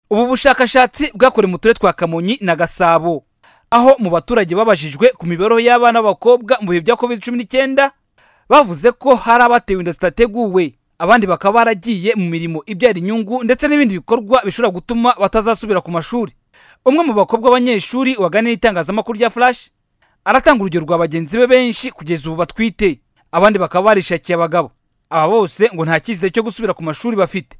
ubu bushakashatsi bwakorewe mu turere twa kamonyi na gasabo aho mu baturage babajijwe ku mibereho y'abana b'abakobwa mu bihe bya covid cumi n'icyenda bavuze ko hari abatewe inda zitateguwe abandi bakaba baragiye mu mirimo ibyara inyungu ndetse n'ibindi bikorwa bishobora gutuma batazasubira ku mashuri umwe mu bakobwa b'abanyeshuri waganiye itangazamakuru rya flash aratanga urugero rwa bagenzi be benshi kugeza ubu batwite abandi bakaba barishakiye abagabo aba bose ngo nta cyizere cyo gusubira ku mashuri bafite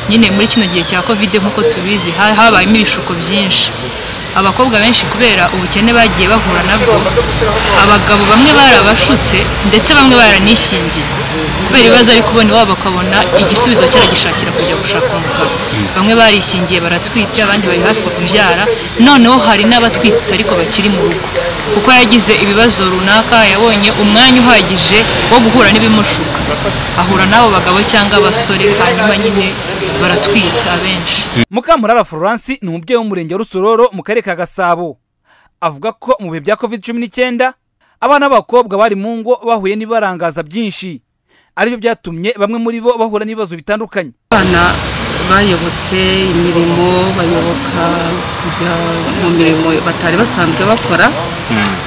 nyine muri kino gihe cya covid nk'uko tubizi ha- habayemo ibishuko byinshi abakobwa benshi kubera ubukene bagiye bahura nabwo abagabo bamwe barabashutse ndetse bamwe baranishyingiye kubera ibibazo ari kubona iwabo bakabona igisubizo cyaragishakira kujya gushaka umugabo bamwe barishyingiye baratwite abandi bari hafi kubyara noneho hari n'abatwite ariko bakiri mu rugo kuko yagize ibibazo runaka yabonye umwanya uhagije wo guhura n'ibimushuka ahura n'abo bagabo cyangwa abasore hanyuma nyine baratwita abenshi mukamurara florence ni umubyeyi w'umurenge wa rusororo mu karere ka gasabo avuga ko mu bihe bya covid cumi n'icyenda abana b'abakobwa bari mu ngo bahuye n'ibibarangaza byinshi aribyo byatumye bamwe muri bo bahura n'ibibazo bitandukanye abana bayobotse imirimo bayoboka kujya mu mirimo batari basanzwe bakora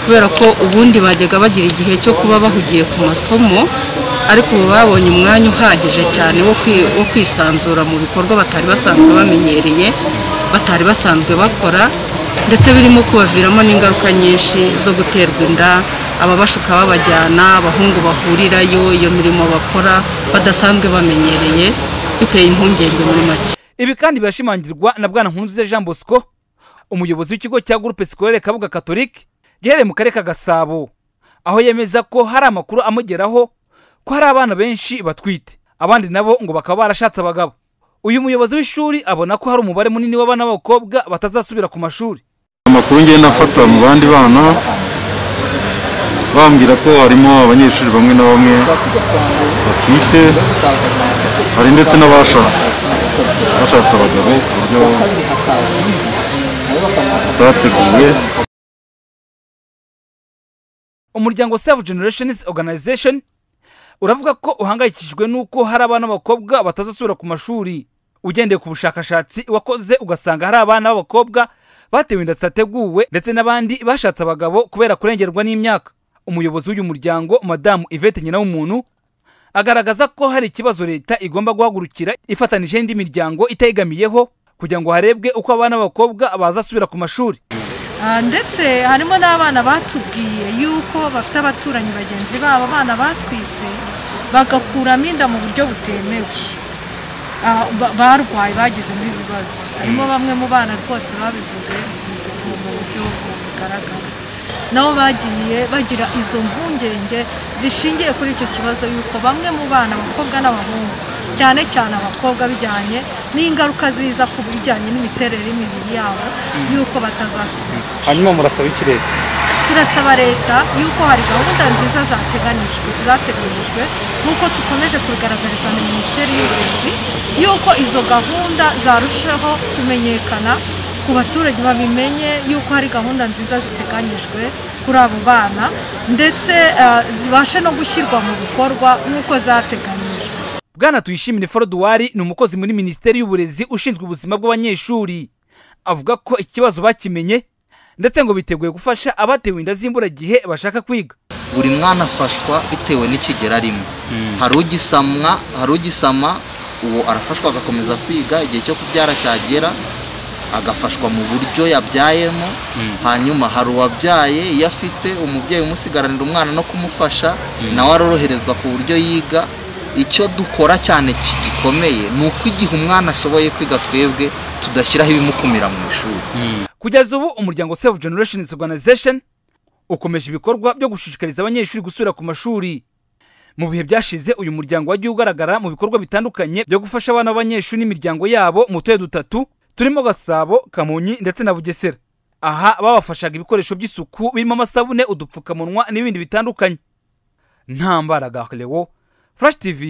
kubera ko ubundi bajyaga bagira igihe cyo kuba bahugiye ku masomo ariko ubu babonye umwanya uhagije cyane wo kwi- wo kwisanzura mu bikorwa batari basanzwe bamenyereye batari basanzwe bakora ndetse birimo kubaviramo n'ingaruka nyinshi zo guterwa inda ababashuka babajyana abahungu bahurirayo iyo mirimo bakora badasanzwe bamenyereye biteye impungenge muri make ibi kandi birashimangirwa na bwana nkunze jean bosco umuyobozi w'ikigo cya groupe scolaire kabuga catholique giherereye mu karere ka gasabo aho yemeza ko hari amakuru amugeraho ko hari abana benshi batwite abandi nabo ngo bakaba barashatse abagabo uyu muyobozi w'ishuri abona ko hari umubare munini w'abana b'abakobwa batazasubira ku mashuri amakuru ngenda afata mu bandi bana bambwira ko harimo abanyeshuri bamwe na bamwe batwite hari ndetse n'abashatse bashatse abagabo ku buryo batateguye umuryango save generations organization uravuga ko uhangayikishijwe n'uko hari abana b'abakobwa batazasubira ku mashuri ugendeye ku bushakashatsi wakoze ugasanga hari abana b'abakobwa batewe inda zitateguwe ndetse n'abandi bashatse abagabo kubera kurengerwa n'imyaka umuyobozi w'uyu muryango madamu yvette nyina w'umuntu agaragaza ko hari ikibazo leta igomba guhagurukira ifatanije n'indi miryango itayigamiyeho kugira ngo harebwe uko abana b'abakobwa bazasubira ku mashuri Ah, ndetse harimo n'abana batubwiye yuko bafite abaturanyi bagenzi babo abana batwise bagakuramo inda mu buryo butemewe Ah, ba- barwaye bagizemo ibibazo harimo bamwe mu bana rwose babivuze mu mu buryo bugaragara nabo bagiye bagira izo mpungenge zishingiye kuri icyo kibazo yuko bamwe mu bana abakobwa n'abahungu cyane cyane abakobwa bijyanye n'ingaruka ziza ku bijyanye n'imiterere y'imibiri yabo yuko batazasubira hanyuma murasaba iki leta turasaba leta yuko hari gahunda nziza zateganijwe zateganyijwe nk'uko dukomeje kubigaragarizwa na minisiteri y'uburezi yuko izo gahunda zarushaho kumenyekana ku baturage babimenye yuko hari gahunda nziza ziteganyijwe kuri abo bana ndetse eh, zibashe no gushyirwa mu bikorwa nk'uko zateganyijwe bwana tuyishimire foruduwari ni umukozi muri minisiteri y'uburezi ushinzwe ubuzima bw'abanyeshuri avuga ko ikibazo bakimenye ndetse ngo biteguye gufasha abatewe inda z'imburagihe bashaka kwiga buri mwana afashwa bitewe n'ikigero arimo hari ugisamwa hari ugisama uwo arafashwa agakomeza kwiga igihe cyo kubyara cyagera agafashwa mu buryo yabyayemo hanyuma hari uwabyaye iyo afite umubyeyi umusigaranira umwana no kumufasha nawe aroroherezwa ku buryo yiga icyo dukora cyane ki- gikomeye ni uko igihe umwana ashoboye kwiga twebwe tudashyiraho ibimukumira mu ishuri kugeza ubu umuryango save generations organization ukomeje ibikorwa byo gushishikariza abanyeshuri gusubira ku mashuri mu bihe byashize uyu muryango wagiye ugaragara mu bikorwa bitandukanye byo gufasha abana b'abanyeshuri n'imiryango yabo mu turere dutatu turimo gasabo kamonyi ndetse na bugesera aha babafashaga ibikoresho by'isuku birimo amasabune udupfukamunwa n'ibindi bitandukanye ntambara gahlewo flash tv